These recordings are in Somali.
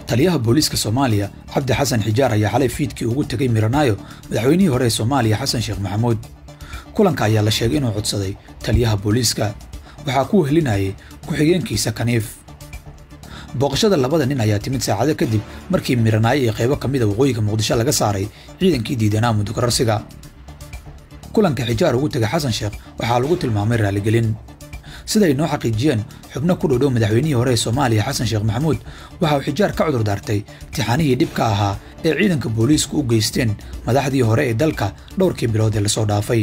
taliyaha booliiska soomaaliya cabdi xasan xijaar ayaa xalay fiidkii ugu tegay miranaayo madaxweynihii hore ee soomaaliya xasan sheekh maxamuud kulanka ayaa la sheegay inuu codsaday taliyaha booliiska waxaa ku wehelinayay ku-xigeenkiisa kaniif booqashada labada nin ayaa timid saacado kadib markii miranaayo iyo qaybo ka mida waqooyiga muqdisho laga saaray ciidankii diidanaa muddo kororsiga kulanka xijaar ugu tegay xasan sheekh waxaa lagu tilmaamay raaligelin siday noo xaqiijiyeen xubno ku dhodhow madaxweynihii hore ee soomaaliya xasan sheekh maxamuud waxa uu xijaar ka cudur daartay tixaanihii dhibka ahaa ee ciidanka booliisku u geysteen madaxdii hore ee dalka dhowrkii bilood ee lasoo dhaafay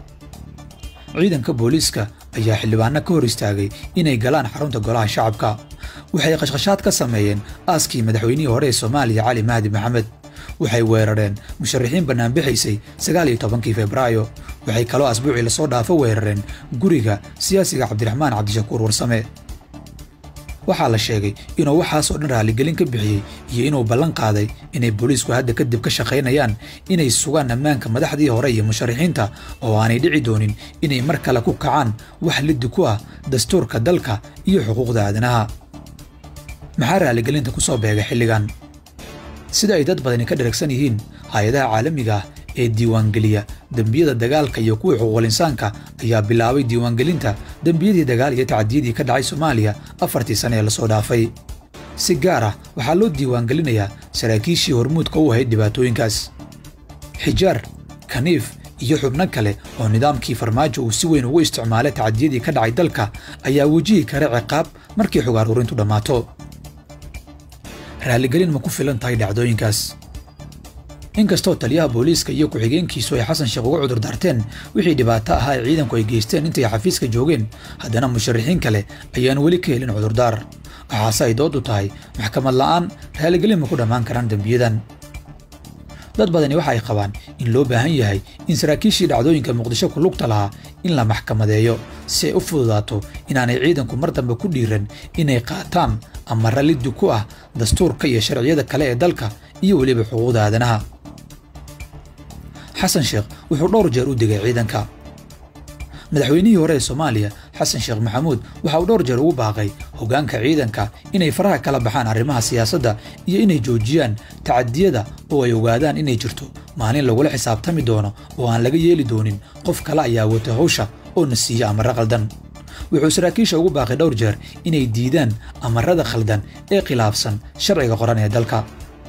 ciidanka booliiska ayaa xildhibaano ka hor istaagay inay galaan xarunta golaha shacabka waxay qashqashaad ka sameeyeen aaskii madaxweynihii hore ee soomaaliya cali mahdi maxamed waxay weerareen musharaxiin bannaanbixaysay sagaal iyo tobankii febraayo waxay kaloo asbuucii lasoo dhaafo weerareen guriga siyaasiga cabdiraxmaan cabdishakuur warsame waxaa la sheegay inuu waxaasoo dhan raaligelin ka bixiyey iyo inuu ballan qaaday inay booliisku hadda kadib ka shaqaynayaan inay sugaan ammaanka madaxdii hore iyo musharaxiinta oo aanay dhici doonin inay mar kale ku kacaan wax liddi ku ah dastuurka dalka iyo xuquuqda aadanaha maxaa raaligelinta ku soo beegay xilligan sida ay dad badani ka dharagsan yihiin hay-adaha caalamiga ah ee diiwaangeliya dembiyada dagaalka iyo kuwii xuquuqul insaanka ayaa bilaabay diiwaangelinta dembiyadii dagaal iyo tacdiyadii ka dhacay soomaaliya afartii sane ee lasoo dhaafay si gaar ah waxaa loo diiwaangelinayaa saraakiishii hormuudka u ahayd dhibaatooyinkaas xijaar kaniif iyo xubno kale oo nidaamkii farmaajo uu si weyn ugu isticmaalay tacdiyadii ka dhacay dalka ayaa wajihi kara ciqaab markii xog aruurintu dhammaato raaligelin ma ku filan tahay dhacdooyinkaas inkastoo taliyaha booliiska iyo ku-xigeenkiisu ay xasan sheekh uga cudur daarteen wixii dhibaato ahaa ee ciidanku ay geysteen intay xafiiska joogeen haddana musharaxiin kale ayaan weli ka helin cudurdaar waxaase ay dood u tahay maxkamad la'aan raaligelin ma ku dhammaan karaan dembiyadan dad badani waxa ay qabaan in loo baahan yahay in saraakiishii dhacdooyinka muqdisho ku lugta lahaa in la maxkamadeeyo si ay u fududaato inaanay ciidanku mar dambe ku dhiiran inay qaataan ama ralliddi ku ah dastuurka iyo sharciyada kale ee dalka iyo weliba xuquuqda aadanaha xasan sheekh wuxuu dhowr jeer u digay ciidanka madaxweynihii hore ee soomaaliya xasan sheekh maxamuud waxa uu dhowr jeer ugu baaqay hoggaanka ciidanka inay faraha kala baxaan arrimaha siyaasadda iyo inay joojiyaan tacadiyada oo ay ogaadaan inay jirto maalin lagula xisaabtami doono oo aan laga yeeli doonin qof kale ayaa wata hawsha oo na siiya amarro qaldan wuxuu saraakiisha ugu baaqay dhowr jeer inay diidaan amarrada khaldan ee khilaafsan sharciga qoran ee dalka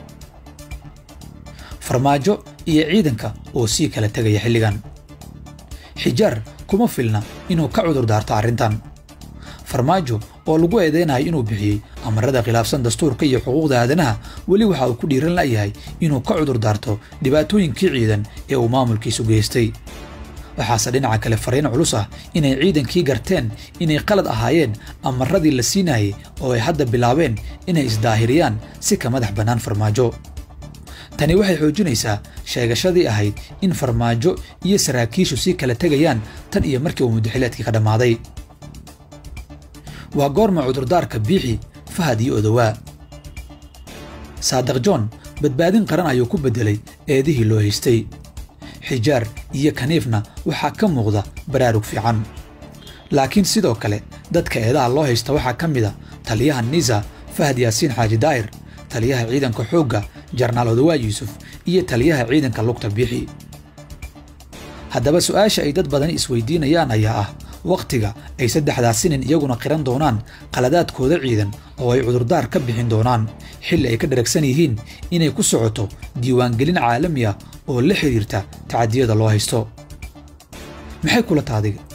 farmaajo iyo ciidanka oo sii kala tegaya xilligan xijaar kuma filna inuu ka cudur daarto arrintan farmaajo oo lagu eedeynayo inuu bixiyey amarada khilaafsan dastuurka iyo xuquuqda aadanaha weli waxa uu ku dhiiran la'yahay inuu ka cudur daarto dhibaatooyinkii ciidan ee uu maamulkiisu geystay waxaase dhinaca kale fariin culus ah inay ciidankii garteen inay qalad ahaayeen amaradii la siinayay oo ay hadda bilaabeen inay isdaahiriyaan si ka madax bannaan farmaajo tani waxay xoojinaysaa sheegashadii ahayd in farmaajo iyo saraakiishu sii kala tegayaan tan iyo markii uu muddaxileedkii ka dhammaaday waa goorma cudurdaarka biixi fahad iyo odowaa saadiq john badbaadin qaran ayuu ku beddelay eedihii loo haystay xijaar iyo kaniifna waxaa ka muuqda baraarug fiican laakiin sidoo kale dadka eedaha loo haysta waxaa ka mid a taliyaha nisa fahad yaasiin xaaji daa'ir taliyaha ciidanka xoogga jarnaal odowaa yuusuf iyo taliyaha ciidanka lugta biixi haddaba su'aasha ay dad badani isweydiinayaan ayaa ah wakhtiga ay saddexdaasi nin iyaguna qiran doonaan qaladaadkooda ciidan oo ay cudurdaar ka bixin doonaan xilli ay ka dharagsan yihiin inay ku socoto diiwaangelin caalami ah oo la xidhiirta tacadiyada loo haysto maxay kula taadiga